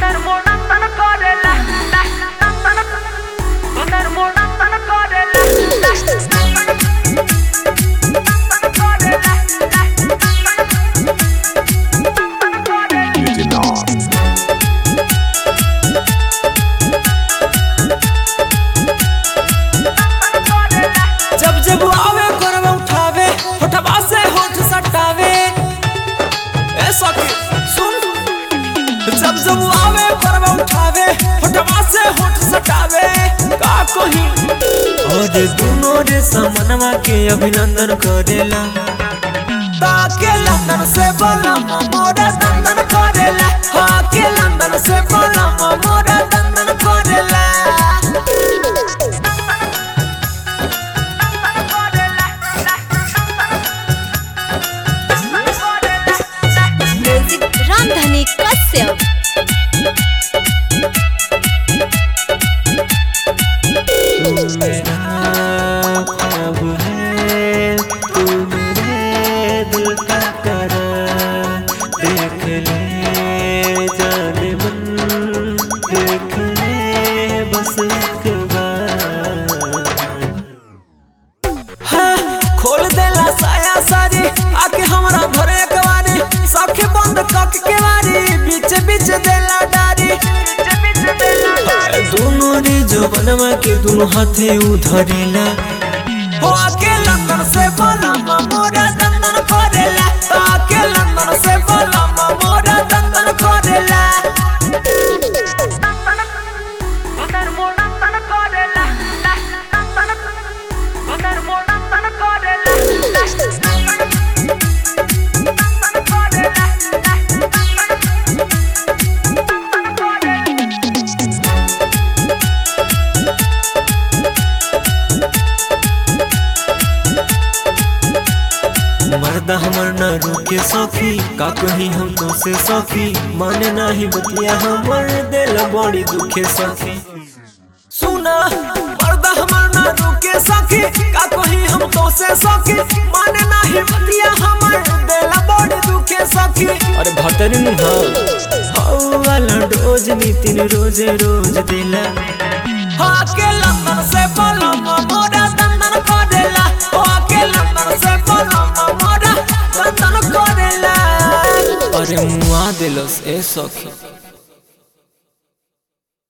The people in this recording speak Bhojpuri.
जब जब आवे करवा उठावे होठवा से होठ सटावे ए सखी सुन जब जब आवे करवा उठावे होठवा से होठ सटावे का कही और दोनों रे समनवा के अभिनंदन करेला ताके लंदन से बोला मोरा दंदन करेला हाँ के लंदन से बोला मोरा दंदन करेला म्यूजिक रामधनी कश्यप अब है तू मेरे दिल का करार देख ले जाने मन देख ले बस एक बार हाँ, खोल देला साया सारी आके हमरा घरे कवारी सखे बंद कक के वारी बीच बीच देला डारी हाय, दोनों रे जो बनवा के दोनों हाथे उधरेला हो आके लंदन से बोला मोरा दंदन करेला आके लंदन से बोला मोरा दंदन करेला मर्दा हमर न रुके सखी का कही हम तो से सखी माने नाही बतिया हमर दिल बड़ी दुखे सखी सुना मर्दा हमर न रुके सखी का कही हम तो से सखी माने नाही बतिया हमर दिल बड़ी दुखे सखी अरे भतरी नु हाउ वाला डोज नितिन रोजे रोज दिला हाँ के लंदन से बोला मोरा दंदन करेला हाँ के लंदन से बोला मोरा दंदन करेला अरे मुआ दिलस ए सखी